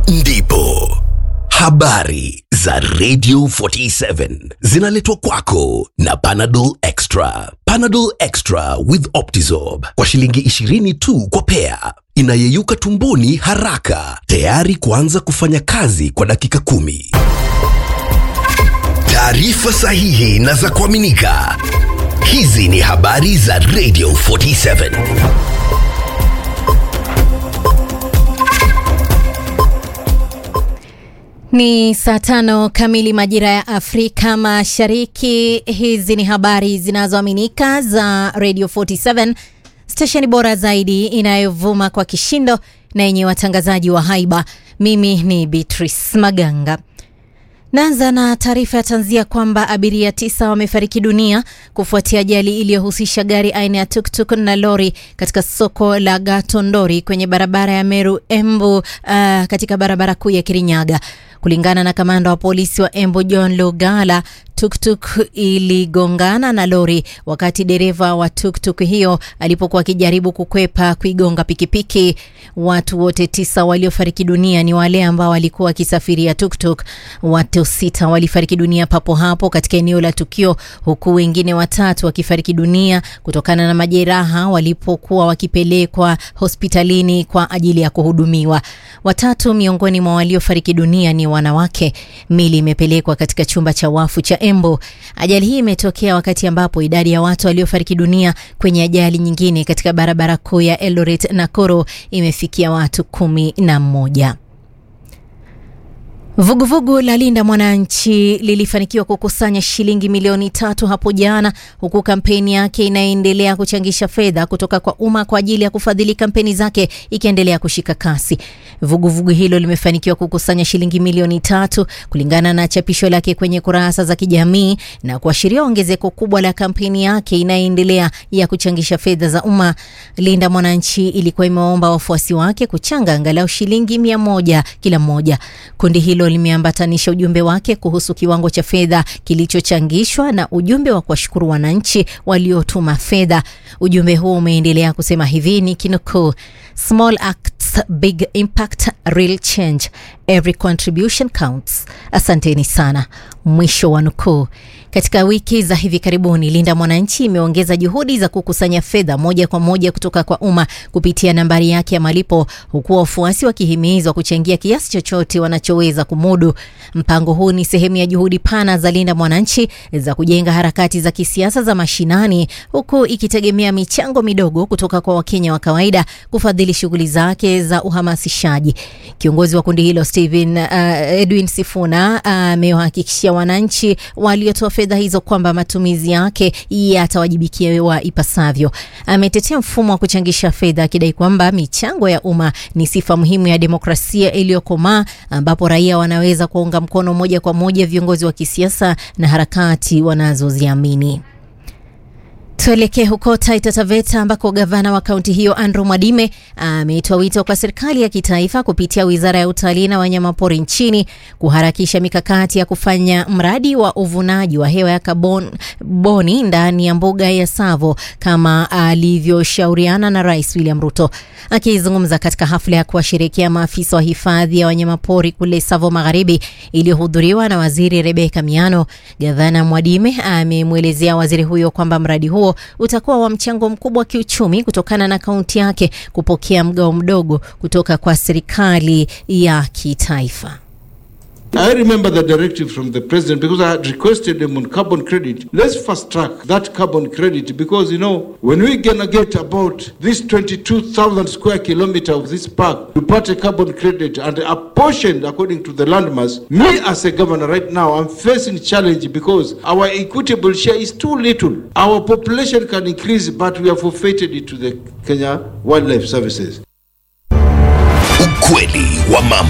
ndipo habari za Radio 47 zinaletwa kwako na Panadol Extra. Panadol Extra with Optizorb kwa shilingi 20 tu kwa pea, inayeyuka tumboni haraka, tayari kuanza kufanya kazi kwa dakika kumi. Taarifa sahihi na za kuaminika. Hizi ni habari za Radio 47. Ni saa tano kamili majira ya Afrika Mashariki. Hizi ni habari zinazoaminika za Radio 47, stesheni bora zaidi inayovuma kwa kishindo na yenye watangazaji wa haiba. Mimi ni Beatrice Maganga. Naanza na taarifa ya tanzia kwamba abiria tisa wamefariki dunia kufuatia ajali iliyohusisha gari aina ya tuktuk na lori katika soko la Gatondori kwenye barabara ya Meru Embu, uh, katika barabara kuu ya Kirinyaga. Kulingana na kamanda wa polisi wa Embu John Lugala, tuktuk iligongana na lori wakati dereva wa tuktuk hiyo alipokuwa akijaribu kukwepa kuigonga pikipiki. Watu wote tisa waliofariki dunia ni wale ambao walikuwa wakisafiria tuktuk. Watu sita walifariki dunia papo hapo katika eneo la tukio, huku wengine watatu wakifariki dunia kutokana na majeraha walipokuwa wakipelekwa hospitalini kwa ajili ya kuhudumiwa. Watatu miongoni mwa waliofariki dunia ni wanawake. Mili imepelekwa katika chumba cha wafu cha Embu. Ajali hii imetokea wakati ambapo idadi ya watu waliofariki dunia kwenye ajali nyingine katika barabara kuu ya Eldoret Nakuru imefikia watu kumi na mmoja. Vuguvugu la Linda Mwananchi lilifanikiwa kukusanya shilingi milioni tatu hapo jana, huku kampeni yake inayoendelea kuchangisha fedha kutoka kwa umma kwa ajili ya kufadhili kampeni zake ikiendelea kushika kasi. Vuguvugu hilo limefanikiwa kukusanya shilingi milioni tatu kulingana na chapisho lake kwenye kurasa za kijamii na kuashiria ongezeko kubwa la kampeni yake inayoendelea ya kuchangisha fedha za umma. Linda Mwananchi ilikuwa imewaomba wafuasi wake kuchanga angalau shilingi mia moja kila mmoja. Kundi hilo limeambatanisha ujumbe wake kuhusu kiwango cha fedha kilichochangishwa na ujumbe wa kuwashukuru wananchi waliotuma fedha. Ujumbe huo umeendelea kusema hivi ni kinukuu: small acts big impact real change every contribution counts. Asanteni sana, mwisho wa nukuu. Katika wiki za hivi karibuni, Linda Mwananchi imeongeza juhudi za kukusanya fedha moja kwa moja kutoka kwa umma kupitia nambari yake ya malipo, huku wafuasi wakihimizwa kuchangia kiasi chochote wanachoweza kumudu. Mpango huu ni sehemu ya juhudi pana za Linda Mwananchi za kujenga harakati za kisiasa za mashinani, huku ikitegemea michango midogo kutoka kwa Wakenya wa kawaida kufadhili shughuli zake za uhamasishaji. Kiongozi wa kundi hilo Steven, uh, Edwin Sifuna amewahakikishia uh, wananchi waliotoa fedha hizo kwamba matumizi yake yatawajibikiwa ipasavyo. Ametetea mfumo wa kuchangisha fedha akidai kwamba michango ya umma ni sifa muhimu ya demokrasia iliyokomaa ambapo raia wanaweza kuunga mkono moja kwa moja viongozi wa kisiasa na harakati wanazoziamini. Tuelekee huko Taita Taveta ambako gavana wa kaunti hiyo Andrew Mwadime ametoa wito kwa serikali ya kitaifa kupitia wizara ya utalii na wanyamapori nchini kuharakisha mikakati ya kufanya mradi wa uvunaji wa hewa ya kaboni ndani ya mbuga ya Tsavo kama alivyoshauriana na Rais William Ruto. Akizungumza katika hafla ya kuwasherekea maafisa wa hifadhi ya wanyamapori kule Tsavo Magharibi iliyohudhuriwa na waziri Rebeka Miano, gavana Mwadime amemwelezea waziri huyo kwamba mradi huo utakuwa wa mchango mkubwa wa kiuchumi kutokana na kaunti yake kupokea mgao mdogo kutoka kwa serikali ya kitaifa. I remember the directive from the president because I had requested them on carbon credit. Let's fast track that carbon credit because, you know, when we're going to get about this 22,000 square kilometer of this park to part a carbon credit and apportioned according to the landmass, me as a governor right now, I'm facing challenge because our equitable share is too little. Our population can increase, but we have forfeited it to the Kenya Wildlife Services. Ukweli wa mambo.